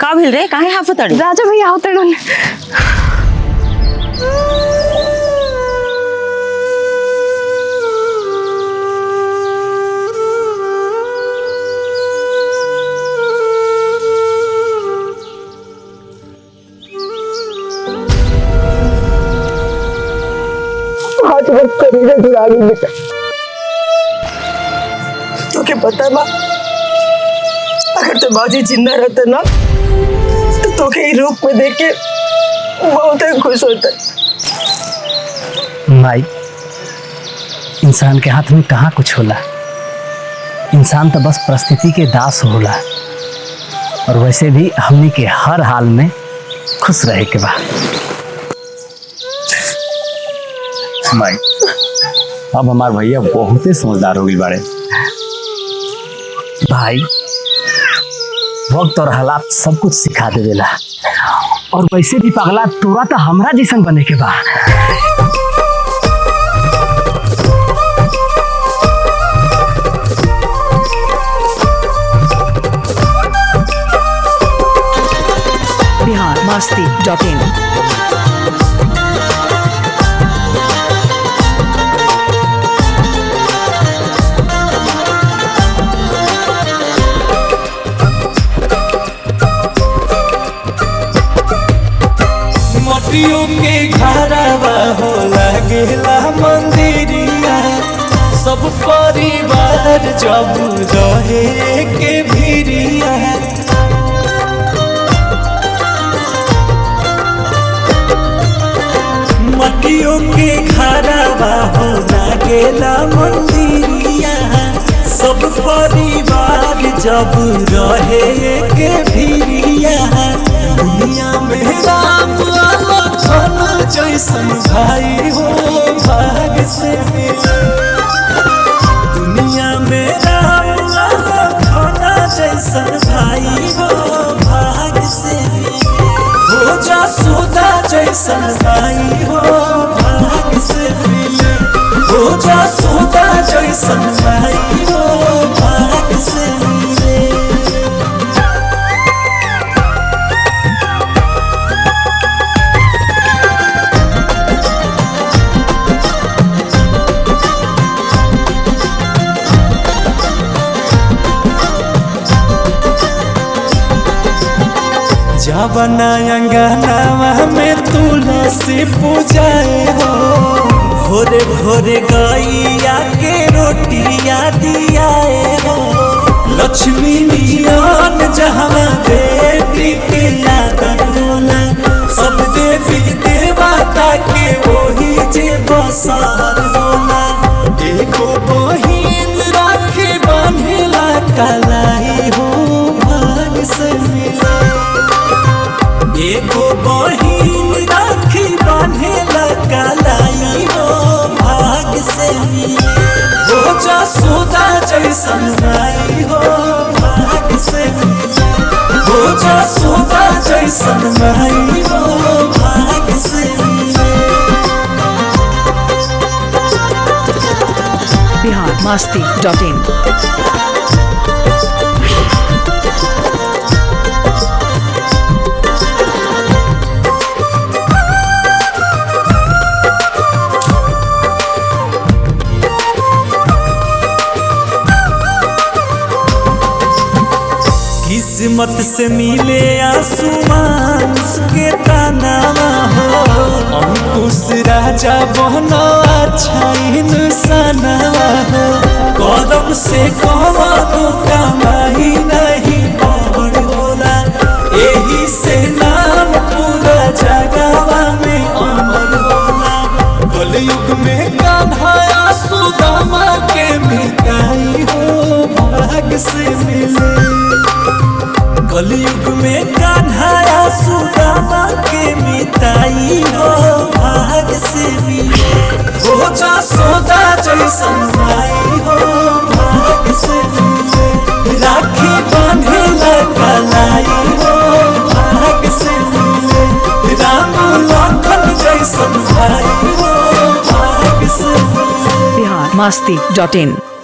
का भेल रे काहे हाफतड़ी राजा भैया होते रहन आज बस करीबे जुड़ा गई बेटा तोके पता बा अगर तो बाजी जिंदा रहते ना तो तोके ही रूप में देख के बहुत ही खुश होता माई इंसान के हाथ में कहाँ कुछ होला इंसान तो बस परिस्थिति के दास होला और वैसे भी हमनी के हर हाल में खुश रहे के बा माई अब हमार भैया बहुते समझदार हो गई बाड़े भाई वक्त और हालात सब कुछ सिखा दे देला और वैसे भी पगला तोरा तो हमरा जैसन बने के बा बिहार मस्ती डॉट इन मटियों के घरवा हो लगेला मंदिरिया सब परिवार जब रहे के भिरिया मटियों के घरवा हो लगेला मंदिरिया सब परिवार जब रहे के भिरिया दुनिया में राम लखन जैसन भाई हो भाग से मिले दुनिया में राम लखन जैसन भाई हो भाग से मिले हो जा सुधा जैसन भाई हो भाग से मिले हो जा सुधा जैसन भाई हो भाग से मिले जावना अंगनावा में तुलसी पूजाए हो भोरे भोरे गैया के रोटिया दियाए हो लक्ष्मी नियन जहाँ बेटी के आदर होला सब देवी देवता के वही जे बसर होला एगो बहिन राखी बांधेला कलाई हो भाग से मिला एगो बहिन राखी बांधेला कलाई हो भाग से मिले हो जा सोदा जैसन भाई हो भाग से मिले हो जा सोदा जैसन भाई हो भाग से मिले बिहार मस्ती डॉट इन किस्मत से मिले आसमान के तानावा हो अंकुश राजा बहना अच्छा इंसानवा हो कदम से कहो कमाई नहीं पवन होला यही से नाम पूरा जगवा में अमर होला कलयुग में कान्हा सुदामा के मिटाई हो भाग से मिले कलयुग में कान्हा सुदामा के मिताई हो भाग से मिले हो जा सोदा जैसन भाई हो भाग से मिले राखी बांधे कलाई हो भाग से मिले राम लखन जैसन भाई हो भाग से मिले बिहार मस्ती डॉट इन